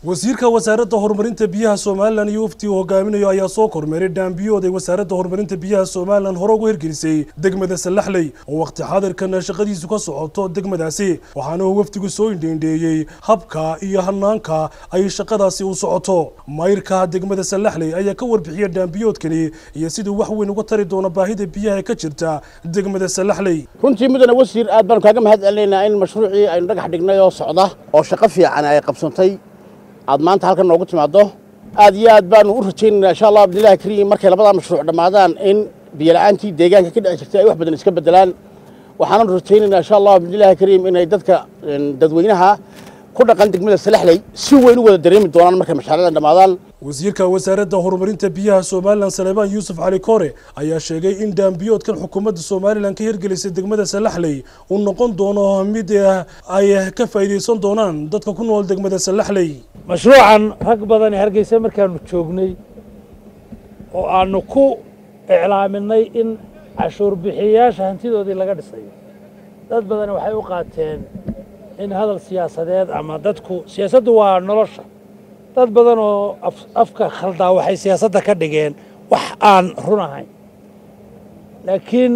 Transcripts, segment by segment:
wasiirka wasaaradda horumarinta biyaha somalilan iyo waftii uu hogaaminayo ayaa soo kormeeray dhaambiyood ay wasaaradda horumarinta biyaha somalilan hore ugu hirgelisay degmada sallaxley oo waqti xaadirkan shaqadiisu ka socoto degmadaasi waxaana uu wafdigu soo indheindheeyey habka iyo hanaanka ay shaqadaasi u socoto mayrka degmada sallaxley ayaa ka warbixiyay dhaambiyoodkani iyo siduu wax weyn uga tari doono baahida biyaha ka jirta degmada sallaxley runtii mudane wasiir aad baanu kaaga mahad celinaynaa in mashruucii aynu dhagax dhignay oo socda oo shaqo fiican ay qabsantay aad maanta halkan noogu timaaddo aad iyo aad baanu u rajaynaynaa insha allah abdillahi kariim markay labadaa mashruuc dhammaadaan in biyola'aantii deegaanka ka dhici jirtay ay wax badan iska beddelaan waxaananu rajaynaynaa insha allah abdillahi kariim inay dadka dadweynaha ku dhaqan degmada salaxley si weyn u wada dareemi doonaan markay mashaariicdan dhammaadaan wasiirka wasaaradda horumarinta biyaha somalilan saleebaan yuusuf cali kore ayaa sheegay in dhaambiyoodkan xukuumadda somalilan ka hirgelisay degmada salaxley uu noqon doono mid ay ka faa'iidaysan doonaan dadka ku nool degmada salaxley mashruucan rag badan ee hargeysa markaanu joognay oo aanu ku iclaaminay in cashuur bixiyayaasha hantidoodii laga dhisayo dad badan waxay u qaateen in hadal siyaasadeed ama dadku siyaasaddu waa nolosha dad badan oo afka khaldaa waxay siyaasadda ka dhigeen wax aan run ahayn laakiin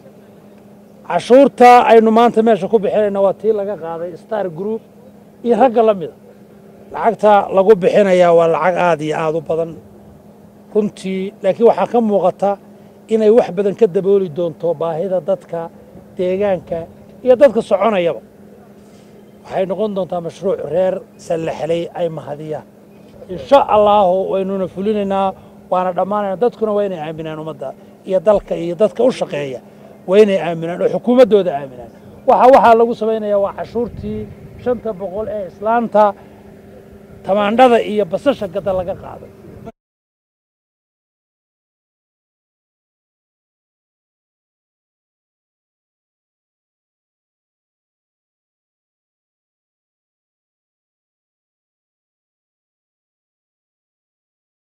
cashuurta aynu maanta meesha ku bixinayna waa tii laga qaaday star group iyo ragga la mida lacagta lagu bixinayaa waa lacag aad iyo aad u badan runtii laakiin waxaa ka muuqata inay wax badan ka dabooli doonto baahida dadka deegaanka iyo dadka soconayaba waxay noqon doontaa mashruuc reer sallaxley ay mahadiyaan insha allaahu waynuna fulinaynaa waana dhammaanayna dadkuna waa inay aaminaan ummadda iyo dalka iyo dadka u shaqeeya waa inay aaminaan oo xukuumaddooda aaminaan waxa waxaa lagu samaynayaa waa cashuurtii shanta boqol ee islaanta tamaandhada iyo basasha gada laga qaaday